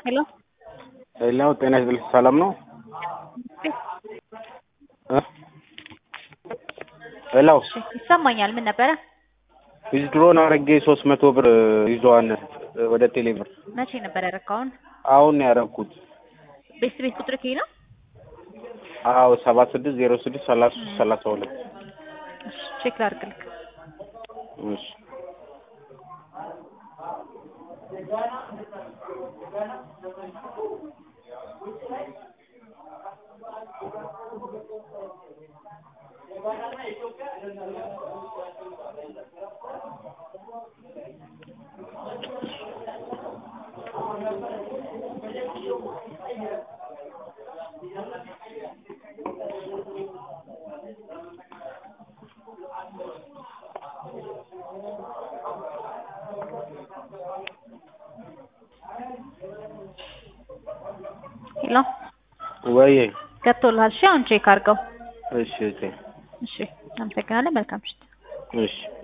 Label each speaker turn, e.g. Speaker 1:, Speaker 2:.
Speaker 1: ሄሎ
Speaker 2: ሄሎ ጤና ይስጥልኝ ሰላም ነው እ ሄሎ
Speaker 1: እሺ ይሰማኛል ምን ነበረ
Speaker 2: ዊዝድሮን አድርጌ ሶስት መቶ ብር ይዘዋል ወደ ቴሌ ብር
Speaker 1: መቼ ነበር ያደረግከው አሁን
Speaker 2: አሁን ነው ያደረኩት
Speaker 1: ቤት ቤት ቁጥር ከይ ነው
Speaker 2: አዎ ሰባ ስድስት ዜሮ ስድስት ሰላሳ ሶስት ሰላሳ ሁለት
Speaker 1: እሺ ቼክ ላድርግልክ
Speaker 2: እሺ
Speaker 1: ሄሎ
Speaker 2: ወይ
Speaker 1: ገብቶልሃል እሺ አሁን ቼክ አድርገው
Speaker 2: እሺ እሺ
Speaker 1: እሺ አመሰግናለን መልካም ምሽት
Speaker 2: እሺ